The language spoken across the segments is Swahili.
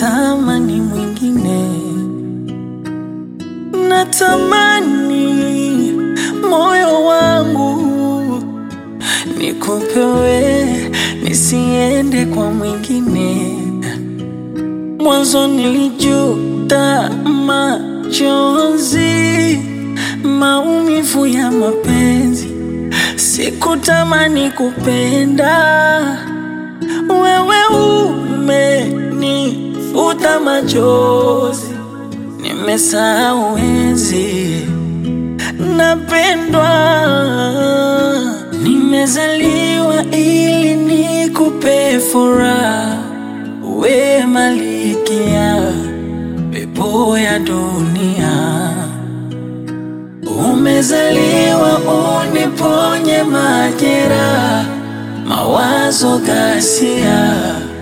natamani mwingine, natamani moyo wangu nikupewe, nisiende kwa mwingine. Mwanzo nilijuta machozi, maumivu ya mapenzi, sikutamani kupenda wewe umenifuta machozi, nimesahau enzi napendwa, nimezaliwa ili nikupe furaha, we malikia pepo ya dunia, umezaliwa uniponye majeraha mawazo ghasia,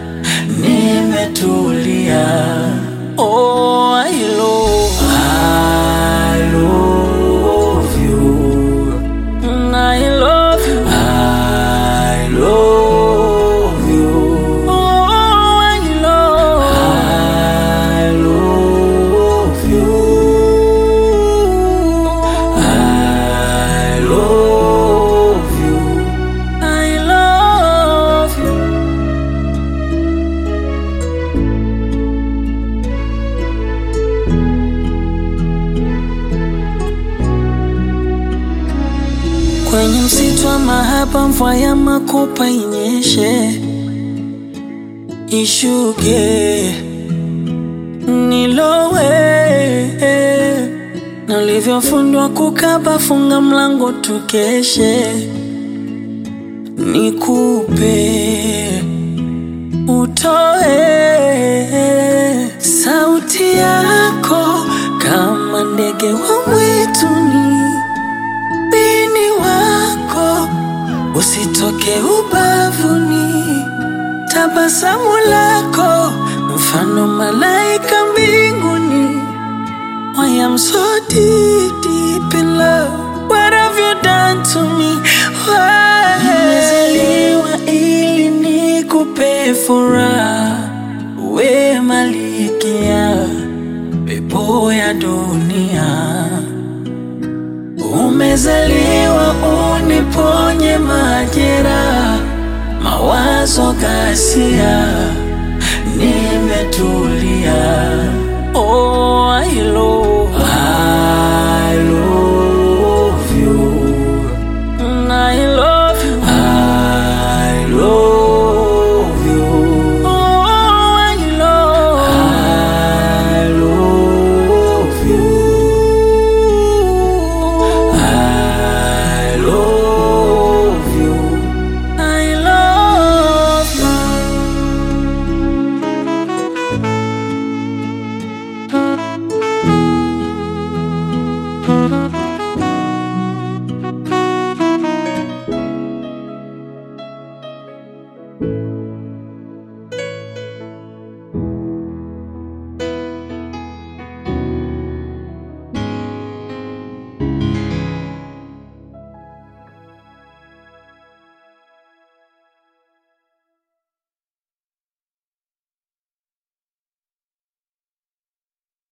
nimetulia. Oh, I love, I love you. Mm, I love you. I love you. Oh, I love, I love you. I love you. I love you. Kwenye msitu wa mahaba, mvua ya makopa inyeshe, ishuke, nilowe na ulivyofundwa kukaba, funga mlango tukeshe, nikupe utoe sauti yako kama ndege wa mwituni, bini wako usitoke ubavuni, tabasamu lako mfano malaika mbinguni. I am so deep, deep in love. What have you done to me? Why? Nimezaliwa ili nikupe furaha, we malikia pepo ya dunia. Umezaliwa uniponye majeraha, mawazo ghasia